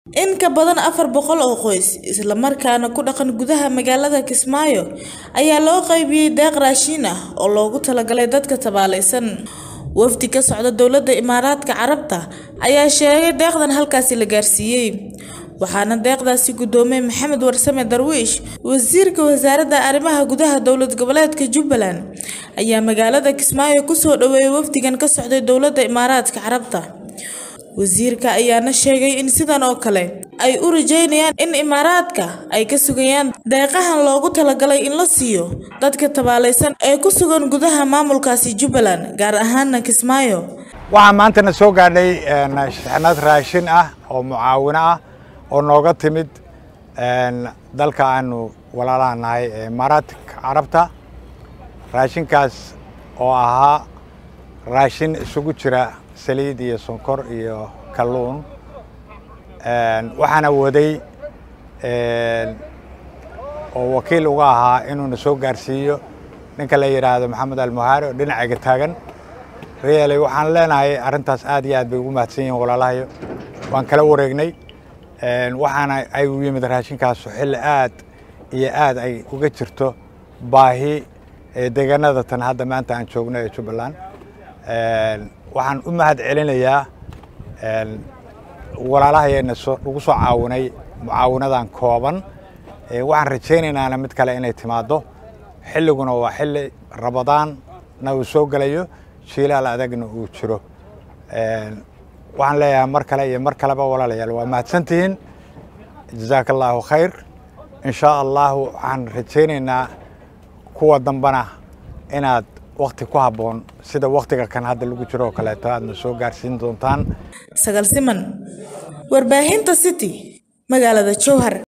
In ka badan afar boqol oo qoys, isla markaana ku dhaqan gudaha magaalada Kismaayo, ayaa loo qaybiyay deeq raashin ah oo loogu talagalay dadka tabaalaysan. Wafdi ka socda Dowladda Imaaraadka Carabta ayaa sheegay deeqdan halkaasi la gaarsiiyay, waxaana deeqdaasi gudoomiyay Maxamed Warsame Darwiish. Wasiirka Wasaaradda Arrimaha Gudaha Dowlad Goboleedka Jubbaland ayaa magaalada Kismaayo ku soo dhaweeyay wafdigan ka socday Dowladda Imaaraadka Carabta. Wasiirka ayaana sheegay in sidan oo kale ay u rajeynayaan in Imaaraadka ay ka sugayaan deeqahan loogu talagalay in la siiyo dadka tabaalaysan ee ku sugan gudaha maamulkaasi Jubbaland, gaar ahaan Kismaayo. waxaa maantana soo gaadhay shixnad raashin ah oo mucaawino ah oo nooga timid dalka aanu walaalaha nahay ee imaaraadka carabta raashinkaas oo ahaa raashin isugu jira saliid iyo sonkor iyo kalluun waxaana waday oo wakiil uga ahaa inuuna soo gaarsiiyo ninka la yidhaahdo maxamed almuhaari oo dhinacayga taagan reeley waxaan leenahay arrintaas aad iyo aad bay ugu mahadsan yihiin walaalahayo waan kala wareegnay waxaana ay u yimid raashinkaasu xilli aad iyo aad ay uga jirto baahi deegaanada tan hadda maanta aan joogno ee jubbaland waxaan u mahad celinayaa walaalahayeena nagu soo caawinay mucaawinadan kooban waxaan rajaynaynana mid kale inay timaado xilliguna waa xilli rabadaanna uu soo gelayo shiilaal adagna uu jiro waxaan leeyahay mar kale iyo mar kaleba walaalayaal waa mahadsantihiin jazaaka allaahu khayr in shaa allahu waxaan rajaynaynaa kuwa dambana inaad wakti ku habboon sida waktiga kan hadda lagu jiro oo kaleeto aadna soo gaarsiin doontaan Sagal Siman, warbaahinta City, magaalada Jowhar.